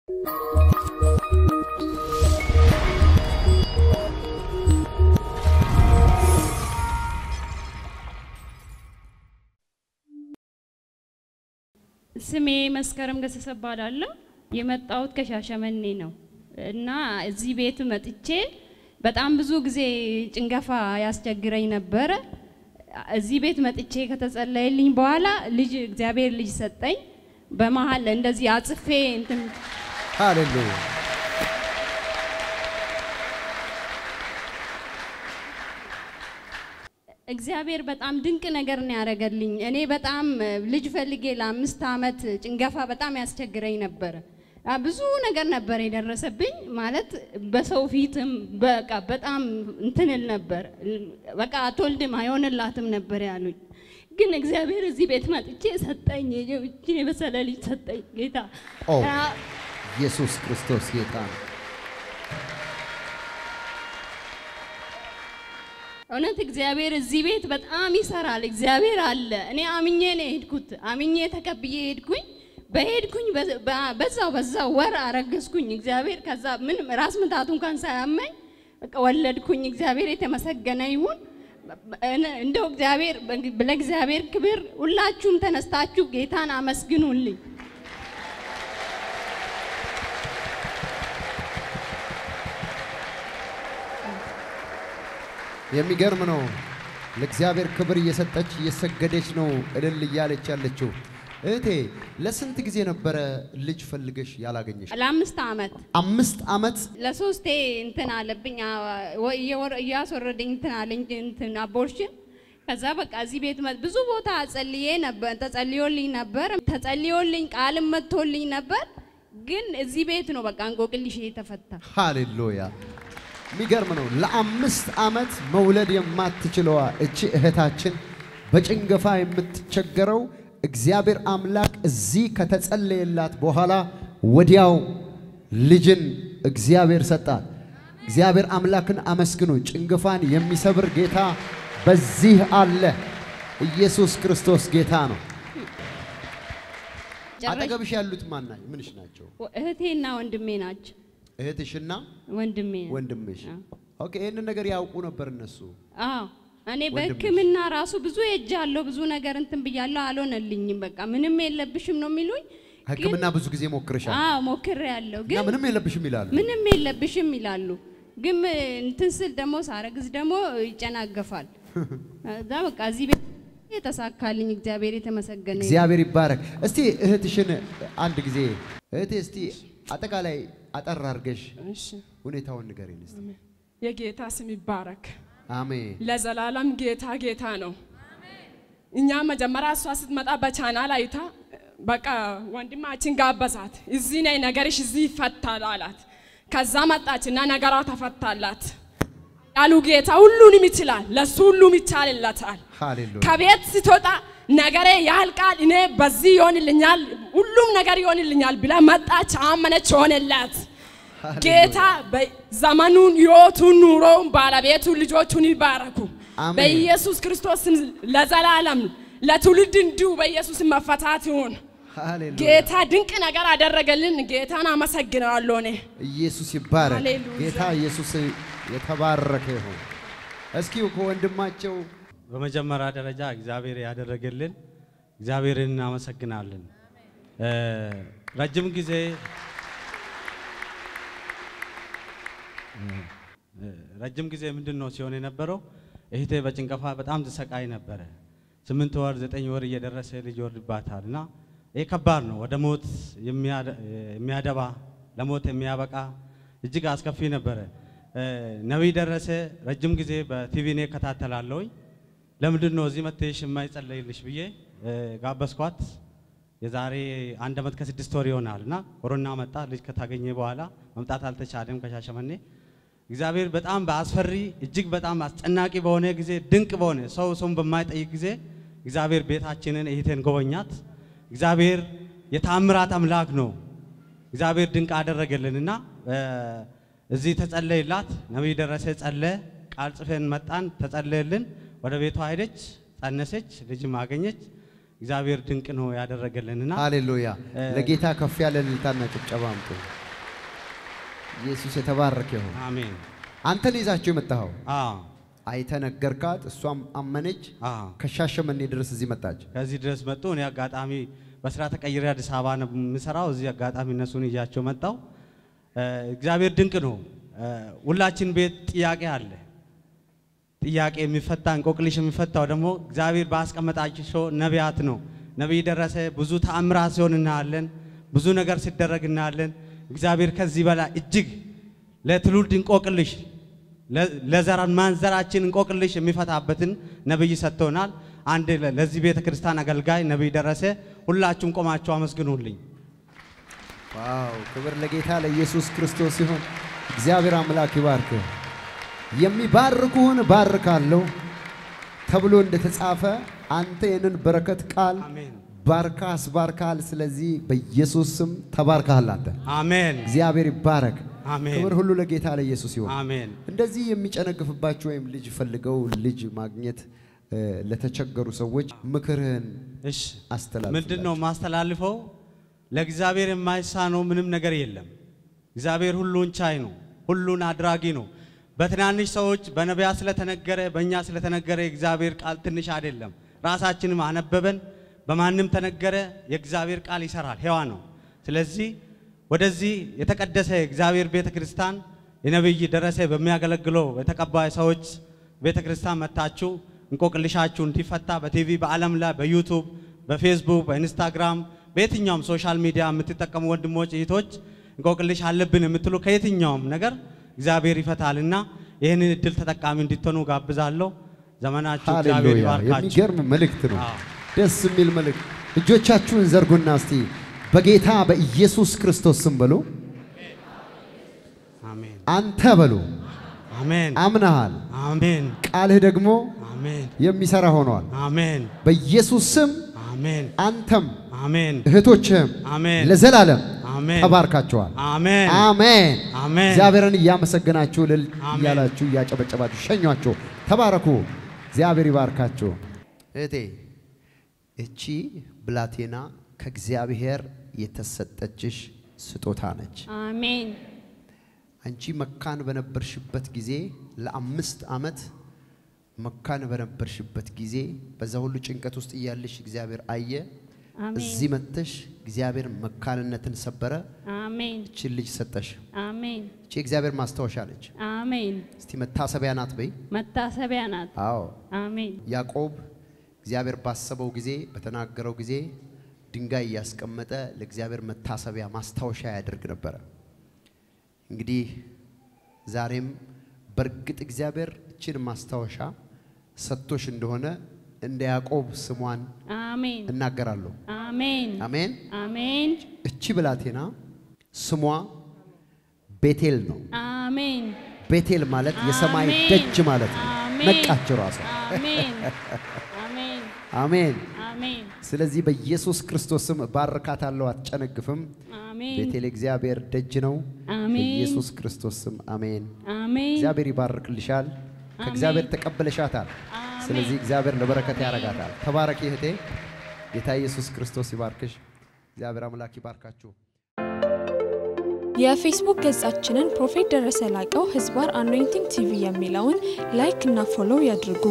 ስሜ መስከረም ገሰሰ እባላለሁ። የመጣሁት ከሻሸመኔ ነው እና እዚህ ቤት መጥቼ በጣም ብዙ ጊዜ ጭንገፋ ያስቸግረኝ ነበረ። እዚህ ቤት መጥቼ ከተጸለየልኝ በኋላ ልጅ እግዚአብሔር ልጅ ሰጠኝ። በመሀል እንደዚህ አጽፌ እንትን ሃሌሉያ እግዚአብሔር በጣም ድንቅ ነገር ነው ያደረገልኝ። እኔ በጣም ልጅ ፈልጌ ለአምስት ዓመት ጭንገፋ በጣም ያስቸግረኝ ነበረ። አ፣ ብዙ ነገር ነበር የደረሰብኝ። ማለት በሰው ፊትም በቃ በጣም እንትንል ነበር። በቃ አትወልድም አይሆንላትም ነበር ያሉኝ። ግን እግዚአብሔር እዚህ ቤት መጥቼ ሰጠኝ። ይህችን የበሰለ ልጅ ሰጠኝ ጌታ። ኦ አ፣ ኢየሱስ ክርስቶስ ጌታ ነው። እውነት እግዚአብሔር እዚህ ቤት በጣም ይሰራል። እግዚአብሔር አለ። እኔ አምኜ ነው የሄድኩት። አምኜ ተቀብዬ ሄድኩኝ። በሄድኩኝ በ- በ- በዛው በዛው ወር አረገዝኩኝ። እግዚአብሔር ከዛ ምን ራስ ምታቱ እንኳን ሳያመኝ በቃ ወለድኩኝ። እግዚአብሔር የተመሰገነ ይሁን። እነ- እንደው እግዚአብሔር ለእግዚአብሔር ክብር ሁላችሁም ተነስታችሁ ጌታን አመስግኑልኝ። የሚገርም ነው። ለእግዚአብሔር ክብር እየሰጠች እየሰገደች ነው እልል እያለች ያለችው። እህቴ ለስንት ጊዜ ነበረ ልጅ ፈልገሽ ያላገኘሽ? ለአምስት ዓመት አምስት ዓመት ለሶስቴ እንትን አለብኝ አ- ወ- እየወረ- እያስወረደኝ እንትን አለኝ እንትን አቦርሽን። ከዛ በቃ እዚህ ቤት መ- ብዙ ቦታ ጸልዬ ነበር፣ ተጸልዮልኝ ነበር፣ ተጸልዮልኝ ቃልም መጥቶልኝ ነበር። ግን እዚህ ቤት ነው በቃ እንቆቅልሽ የተፈታ። ሃሌሉያ የሚገርም ነው። ለአምስት ዓመት መውለድ የማትችለዋ እቺ እህታችን በጭንገፋ የምትቸገረው እግዚአብሔር አምላክ እዚህ ከተጸለየላት በኋላ ወዲያው ልጅን እግዚአብሔር ሰጣት። እግዚአብሔር አምላክን አመስግኑ። ጭንገፋን የሚሰብር ጌታ በዚህ አለ። ኢየሱስ ክርስቶስ ጌታ ነው። ጨረሽ- አጠገብሽ ያሉት ማና ምንሽ ናቸው? እህቴና ወንድሜ ናቸው። እህትሽና ወንድሜ ወንድምሽ። ኦኬ፣ ይህንን ነገር ያውቁ ነበር እነሱ። አዎ እኔ ወንድምሽ? በሕክምና ራሱ ብዙ ሄጃለሁ፣ ብዙ ነገር እንትን ብያለሁ፣ አልሆነልኝም። በቃ ምንም የለብሽም ነው የሚሉኝ። ግን- ሕክምና ብዙ ጊዜ ሞክርሻል አዎ ሞክሬያለሁ እና ግን ምንም የለብሽም ይላሉ። ምንም የለብሽም ይላሉ። ግን እንትን ስል ደግሞ ሳረግዝ ደግሞ ይጨናገፋል። እዛ በቃ እዚህ ቤት የተሳካልኝ እግዚአብሔር የተመሰገነ ይሁን። እግዚአብሔር ይባረክ። እስቲ እህትሽን አንድ ጊዜ እህቴ፣ እስቲ አጠቃላይ አጠር አድርገሽ እሺ ሁኔታውን ንገሪን እስቲ። የጌታ ስም ይባረክ። አሜን ለዘላለም ጌታ ጌታ ነው። እኛ መጀመሪያ እሷ ስትመጣ በቻናል አይታ በቃ ወንድማችን ጋበዛት። እዚህ ነይ ነገርሽ እዚህ ይፈታል አላት። ከዛ መጣችና ነገሯ ተፈታላት። ያሉ ጌታ ሁሉንም ይችላል፣ ለሱ ሁሉም ይቻልለታል። ሃሌሉያ ከቤት ስትወጣ ነገሬ ያልቃል፣ እኔ በዚህ ይሆንልኛል፣ ሁሉም ነገር ይሆንልኛል ብላ መጣች፣ አመነች፣ ሆነላት። ጌታ ዘመኑን፣ ህይወቱን፣ ኑሮውን፣ ባለቤቱን፣ ልጆቹን ይባረኩ አሜን። በኢየሱስ ክርስቶስ ስም ለዘላለም ለትውልድ እንዲሁ በኢየሱስ ስም መፈታት ይሁን። ሃሌሉያ ጌታ ድንቅ ነገር አደረገልን። ጌታን አመሰግናለሁ እኔ ኢየሱስ ይባረክ። ሃሌሉያ። ጌታ ኢየሱስ የተባረከ ይሁን። እስኪ ከወንድማቸው በመጀመሪያ ደረጃ እግዚአብሔር ያደረገልን እግዚአብሔርን እናመሰግናለን። እ፣ ረጅም ጊዜ እ፣ ረጅም ጊዜ ምንድን ነው ሲሆን የነበረው እህቴ በጭንቀፋ በጣም ትሰቃይ ነበረ። ስምንት ወር ዘጠኝ ወር እየደረሰ ልጅ ይወርድባታል እና ይህ ከባድ ነው። ወደ ሞት የሚያደ- የሚያደባ ለሞት የሚያበቃ እጅግ አስከፊ ነበረ። እ፣ ነቢይ ደረሰ ረጅም ጊዜ በቲቪ እኔ እከታተላለሁኝ። ለምንድን ነው እዚህ መጥተሽ የማይጸለይልሽ ብዬ እ፣ ጋበዝኳት። የዛሬ አንድ ዓመት ከስድስት ወር ይሆናል እና ኮሮና መጣ። ልጅ ከታገኘ በኋላ መምጣት አልተቻለም ከሻሸመኔ። እግዚአብሔር በጣም በአስፈሪ እጅግ በጣም አስጨናቂ በሆነ ጊዜ ድንቅ በሆነ ሰው ሰውን በማይጠይቅ ጊዜ እግዚአብሔር ቤታችንን እህቴን ጎበኛት። እግዚአብሔር የታምራት አምላክ ነው። እግዚአብሔር ድንቅ አደረገልንና እ፣ እዚህ ተጸለይላት። ነቢይ ደረሰ ጸለየ። ቃል ጽፈን መጣን፣ ተጸለየልን። ወደ ቤቷ ሄደች፣ ጸነሰች፣ ልጅም አገኘች። እግዚአብሔር ድንቅ ነው ያደረገልንና ሃሌሉያ! እ- ለጌታ ከፍ ያለ እልልታና ጭብጨባ አምጡ። ኢየሱስ የተባረከ ይሁን። አሜን። አንተን ይዛቸው የመጣኸው አዎ አይተ ነገርካት፣ እሷም አመነች። አዎ ከሻሸመኔ ድረስ እዚህ መጣች። ከዚህ ድረስ መጡ። እኔ አጋጣሚ በስራ ተቀይሬ አዲስ አበባ ነው የምሰራው። እዚህ አጋጣሚ እነሱን ይዣቸው መጣው። እግዚአብሔር ድንቅ ነው። እ፣ ሁላችን ቤት ጥያቄ አለ። ጥያቄ የሚፈታ እንቆቅልሽ የሚፈታው ደግሞ እግዚአብሔር ባስቀመጣቸው ነቢያት ነው። ነቢይ ደረሰ ብዙ ተአምራት ሲሆን እናያለን። ብዙ ነገር ሲደረግ እናያለን። እግዚአብሔር ከዚህ በላይ እጅግ ለትውልድ እንቆቅልሽ ለ- ለዘራን ማንዘራችን እንቆቅልሽ የሚፈታበትን ነቢይ ሰጥቶናል። አንድ ለ- ለዚህ ቤተ ክርስቲያን አገልጋይ ነቢይ ደረሰ። ሁላችሁም ቆማችሁ አመስግኑልኝ። ዋው! ክብር ለጌታ ለኢየሱስ ክርስቶስ ይሁን። እግዚአብሔር አምላክ ይባርክ። የሚባርኩህን ባርካለሁ ተብሎ እንደተጻፈ አንተ ይህንን በረከት ቃል አሜን ባርካ አስባርካል። ስለዚህ በኢየሱስ ስም ተባርካል። አንተ አሜን እግዚአብሔር ይባረክ። አሜን ክብር ሁሉ ለጌታ ለኢየሱስ ይሁን። አሜን እንደዚህ የሚጨነግፍባችሁ ወይም ልጅ ፈልገው ልጅ ማግኘት እ፣ ለተቸገሩ ሰዎች ምክርህን እሺ አስተላልፍ። ምንድን ነው ማስተላልፈው? ለእግዚአብሔር የማይሳነው ምንም ነገር የለም። እግዚአብሔር ሁሉን ቻይ ነው፣ ሁሉን አድራጊ ነው። በትናንሽ ሰዎች በነቢያት ስለተነገረ በእኛ ስለተነገረ የእግዚአብሔር ቃል ትንሽ አይደለም። ራሳችንም አነበበን፣ በማንም ተነገረ፣ የእግዚአብሔር ቃል ይሰራል፣ ሕያው ነው። ስለዚህ ወደዚህ የተቀደሰ የእግዚአብሔር ቤተ ክርስቲያን የነቢይ ደረሰ በሚያገለግለው የተቀባይ ሰዎች ቤተ ክርስቲያን መታችሁ እንቆቅልሻችሁ እንዲፈታ በቲቪ በዓለም ላይ በዩቱብ በፌስቡክ በኢንስታግራም በየትኛውም ሶሻል ሚዲያ የምትጠቀሙ ወንድሞች እህቶች እንቆቅልሽ አለብን የምትሉ ከየትኛውም ነገር እግዚአብሔር ይፈታልና ይህንን እድል ተጠቃሚ እንድትሆኑ ጋብዛለሁ። ዘመናችሁ እግዚአብሔር ሃሌሉያ! ይባርካችሁ። የሚገርም መልእክት ነው። አዎ። ደስ የሚል መልእክት። እጆቻችሁን ዘርጉና እስቲ በጌታ በኢየሱስ ክርስቶስ ስም በሉ። አሜን አንተ በሉ አሜን አምነሃል። አሜን ቃልህ ደግሞ አሜን የሚሰራ ሆኗል። አሜን በኢየሱስ ስም አሜን አንተም አሜን እህቶችህም አሜን ለዘላለም አሜን ተባርካቸዋል። አሜን አሜን። አሜን እግዚአብሔርን እያመሰገናችሁ ልል አሜን። እያላችሁ እያጨበጨባችሁ ሸኟቸው። ተባረኩ። እግዚአብሔር ይባርካችሁ። እህቴ እቺ ብላቴና ከእግዚአብሔር የተሰጠችሽ ስጦታ ነች። አሜን አንቺ መካን በነበርሽበት ጊዜ ለአምስት ዓመት መካን በነበርሽበት ጊዜ በዛ ሁሉ ጭንቀት ውስጥ እያለሽ እግዚአብሔር አየ። አሜን እዚህ መጥተሽ እግዚአብሔር መካንነትን ሰበረ። አሜን እችን ልጅ ሰጠሽ። አሜን እቺ እግዚአብሔር ማስታወሻ ነች። አሜን እስቲ መታሰቢያ ናት በይ። መታሰቢያ ናት። አዎ አሜን ያዕቆብ እግዚአብሔር ባሰበው ጊዜ በተናገረው ጊዜ ድንጋይ እያስቀመጠ ለእግዚአብሔር መታሰቢያ ማስታወሻ ያደርግ ነበረ። እንግዲህ ዛሬም በእርግጥ እግዚአብሔር እችን ማስታወሻ ሰጥቶሽ እንደሆነ እንደ ያዕቆብ ስሟን አሜን እናገራለሁ። አሜን አሜን። አሜን እቺ ብላቴና ስሟ ቤቴል ነው። አሜን ቤቴል ማለት የሰማይ አሜን። ደጅ ማለት ነው። አሜን። ነቃች ራሷ። አሜን አሜን አሜን። አሜን ስለዚህ በኢየሱስ ክርስቶስ ስም ባርካታለሁ፣ አትጨነግፍም። አሜን ቤቴል እግዚአብሔር ደጅ ነው። አሜን በኢየሱስ ክርስቶስ ስም አሜን። አሜን እግዚአብሔር ይባርክልሻል። ከእግዚአብሔር ተቀብለሻታል። ስለዚህ እግዚአብሔር ለበረከት ያረጋታል። ተባረኪ እህቴ። ጌታ ኢየሱስ ክርስቶስ ይባርክሽ። እግዚአብሔር አምላክ ይባርካችሁ። የፌስቡክ ገጻችንን ፕሮፌት ደረሰ ላቀው ህዝባር አኖይንቲንግ ቲቪ የሚለውን ላይክ እና ፎሎው ያድርጉ።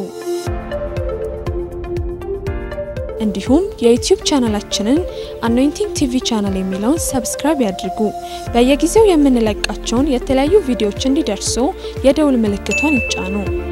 እንዲሁም የዩቲዩብ ቻናላችንን አኖይንቲንግ ቲቪ ቻናል የሚለውን ሰብስክራይብ ያድርጉ። በየጊዜው የምንለቃቸውን የተለያዩ ቪዲዮዎች እንዲደርሱ የደውል ምልክቷን ይጫኑ።